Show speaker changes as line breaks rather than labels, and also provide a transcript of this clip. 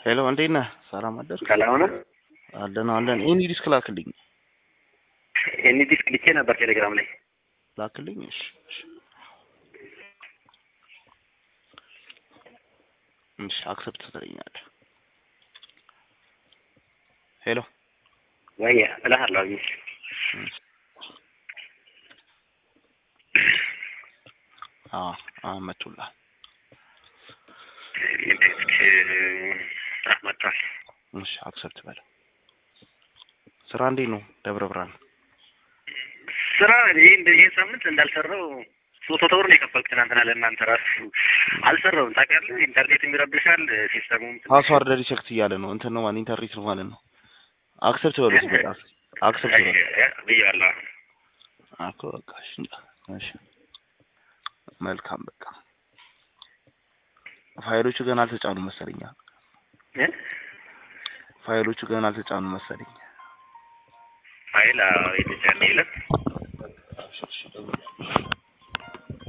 ሄሎ እንዴት ነህ? ሰላም አደርክ?
ሰላም ነው።
አለን አለን። ኤኒ ዲስክ ላክልኝ
ኤኒ ዲስክ ልኬ ነበር ቴሌግራም ላይ።
ላክልኝ። እሺ እሺ። እሺ አክሰፕት ትለኛለህ። ሄሎ
ወይ እልሃለሁ። አግኝ
አዎ አዎ መቶልሃል።
ኤኒ ዲስክ አህ መጥቷል።
እሺ አክሰፕት በለው። ስራ እንዴት ነው ደብረ ብርሃን?
ስራ ይህ ይህን ሳምንት እንዳልሰራው ሶስት መቶ ብር ነው የከፈልኩት ትናንትና ለእናንተ ራሱ አልሰራውም። ታውቃለህ ኢንተርኔትም ይረብሻል ሲስተሙም ትንሽ-
ፓስዋርድ ሪሴክት እያለ ነው እንትን ነው ማለት ኢንተርኔት ነው ማለት ነው። አክሰፕት በለው እስኪ በቃ አክሰፕት በለው
ብያለሁ።
እኮ በቃ እሺ እሺ መልካም በቃ ፋይሎቹ ገና አልተጫኑ መሰለኝ።
እ?
ፋይሎቹ ገና አልተጫኑ መሰለኝ።
ፋይል አዎ፣ የተጫነ የለም።
እሺ እሺ